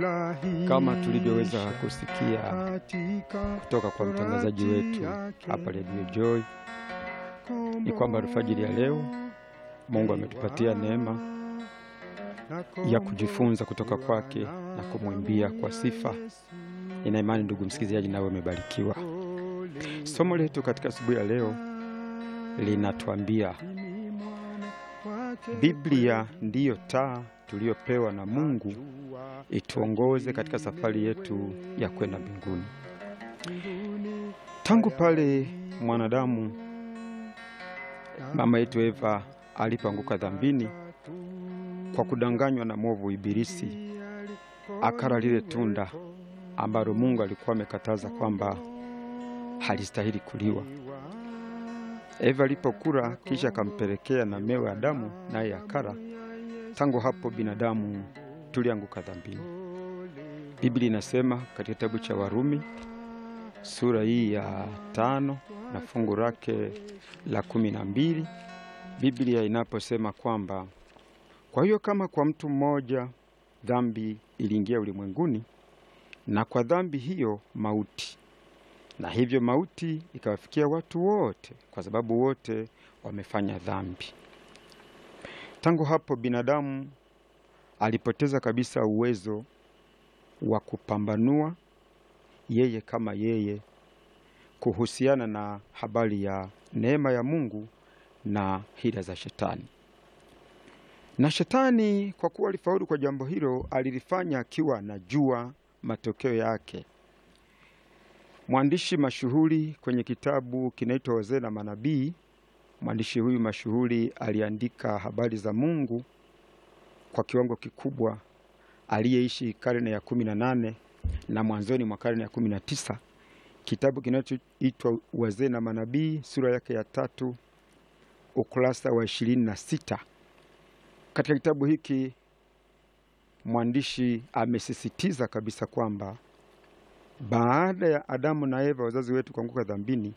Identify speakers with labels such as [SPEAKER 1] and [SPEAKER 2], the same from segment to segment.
[SPEAKER 1] Kama tulivyoweza kusikia kutoka kwa mtangazaji wetu hapa Radio Joy, ni kwamba alfajiri ya leo Mungu ametupatia neema ya kujifunza kutoka kwake na kumwimbia kwa sifa. Nina imani ndugu msikilizaji, nawe umebarikiwa. Somo letu katika asubuhi ya leo linatuambia Biblia ndiyo taa tuliyopewa na Mungu ituongoze katika safari yetu ya kwenda mbinguni. Tangu pale mwanadamu mama yetu Eva alipoanguka dhambini kwa kudanganywa na mwovu Ibilisi, akala lile tunda ambalo Mungu alikuwa amekataza kwamba halistahili kuliwa. Eva alipokula kisha akampelekea na mewe Adamu, naye akala. Tangu hapo binadamu tulianguka dhambini. Biblia inasema katika kitabu cha Warumi sura hii ya tano na fungu lake la kumi na mbili Biblia inaposema kwamba kwa hiyo kama kwa mtu mmoja dhambi iliingia ulimwenguni, na kwa dhambi hiyo mauti, na hivyo mauti ikawafikia watu wote, kwa sababu wote wamefanya dhambi. Tangu hapo binadamu alipoteza kabisa uwezo wa kupambanua yeye kama yeye kuhusiana na habari ya neema ya Mungu na hila za Shetani. Na Shetani kwa kuwa alifaulu kwa jambo hilo, alilifanya akiwa anajua matokeo yake. Mwandishi mashuhuri kwenye kitabu kinaitwa Wazee na Manabii, mwandishi huyu mashuhuri aliandika habari za Mungu kwa kiwango kikubwa, aliyeishi karne ya kumi na nane na mwanzoni mwa karne ya kumi na tisa. Kitabu kinachoitwa Wazee na Manabii, sura yake ya tatu ukurasa wa ishirini na sita. Katika kitabu hiki mwandishi amesisitiza kabisa kwamba baada ya Adamu na Eva wazazi wetu kuanguka dhambini,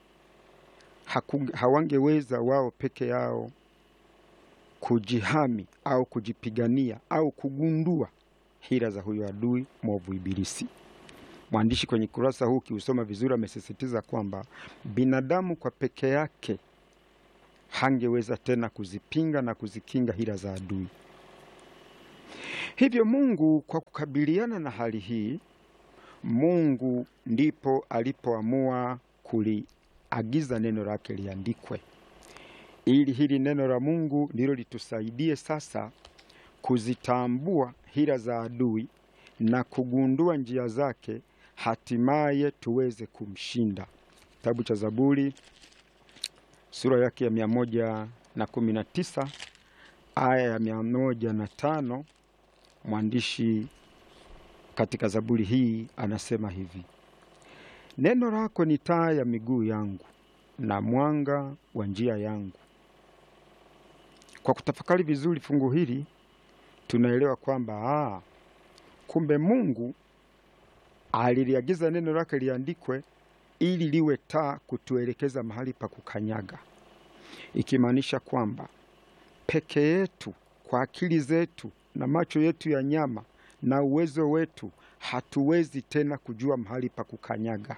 [SPEAKER 1] hawangeweza wao peke yao kujihami au kujipigania au kugundua hila za huyo adui mwovu Ibilisi. Mwandishi kwenye kurasa huu kiusoma vizuri, amesisitiza kwamba binadamu kwa peke yake hangeweza tena kuzipinga na kuzikinga hila za adui. Hivyo Mungu kwa kukabiliana na hali hii, Mungu ndipo alipoamua kuliagiza neno lake liandikwe, ili hili neno la Mungu ndilo litusaidie sasa kuzitambua hila za adui na kugundua njia zake, hatimaye tuweze kumshinda. Kitabu cha Zaburi sura yake ya mia moja na kumi na tisa aya ya mia moja na tano mwandishi katika Zaburi hii anasema hivi: neno lako ni taa ya miguu yangu na mwanga wa njia yangu. Kwa kutafakari vizuri fungu hili tunaelewa kwamba ah, kumbe Mungu aliliagiza neno lake liandikwe ili liwe taa kutuelekeza mahali pa kukanyaga, ikimaanisha kwamba peke yetu kwa akili zetu na macho yetu ya nyama na uwezo wetu hatuwezi tena kujua mahali pa kukanyaga.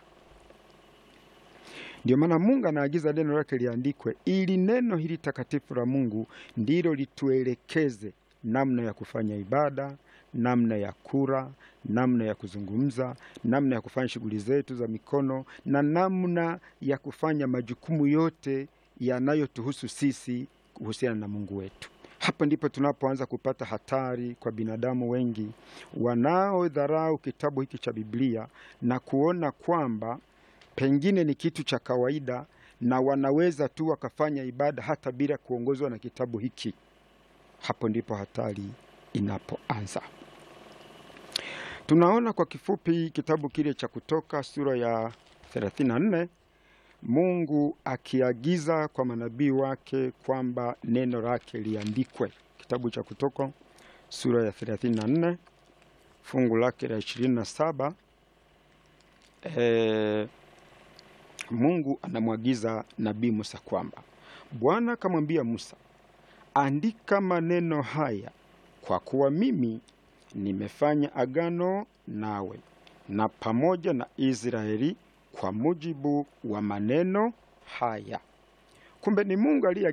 [SPEAKER 1] Ndio maana Mungu anaagiza neno lake liandikwe, ili neno hili takatifu la Mungu ndilo lituelekeze namna ya kufanya ibada, namna ya kula, namna ya kuzungumza, namna ya kufanya shughuli zetu za mikono na namna ya kufanya majukumu yote yanayotuhusu sisi kuhusiana na Mungu wetu. Hapa ndipo tunapoanza kupata hatari kwa binadamu wengi wanaodharau kitabu hiki cha Biblia na kuona kwamba pengine ni kitu cha kawaida na wanaweza tu wakafanya ibada hata bila kuongozwa na kitabu hiki. Hapo ndipo hatari inapoanza. Tunaona kwa kifupi kitabu kile cha Kutoka sura ya 34 Mungu akiagiza kwa manabii wake kwamba neno lake liandikwe. Kitabu cha Kutoka sura ya 34 fungu lake la 27, e, Mungu anamwagiza nabii Musa kwamba Bwana akamwambia Musa, andika maneno haya, kwa kuwa mimi nimefanya agano nawe na pamoja na Israeli kwa mujibu wa maneno haya. Kumbe ni Mungu aliye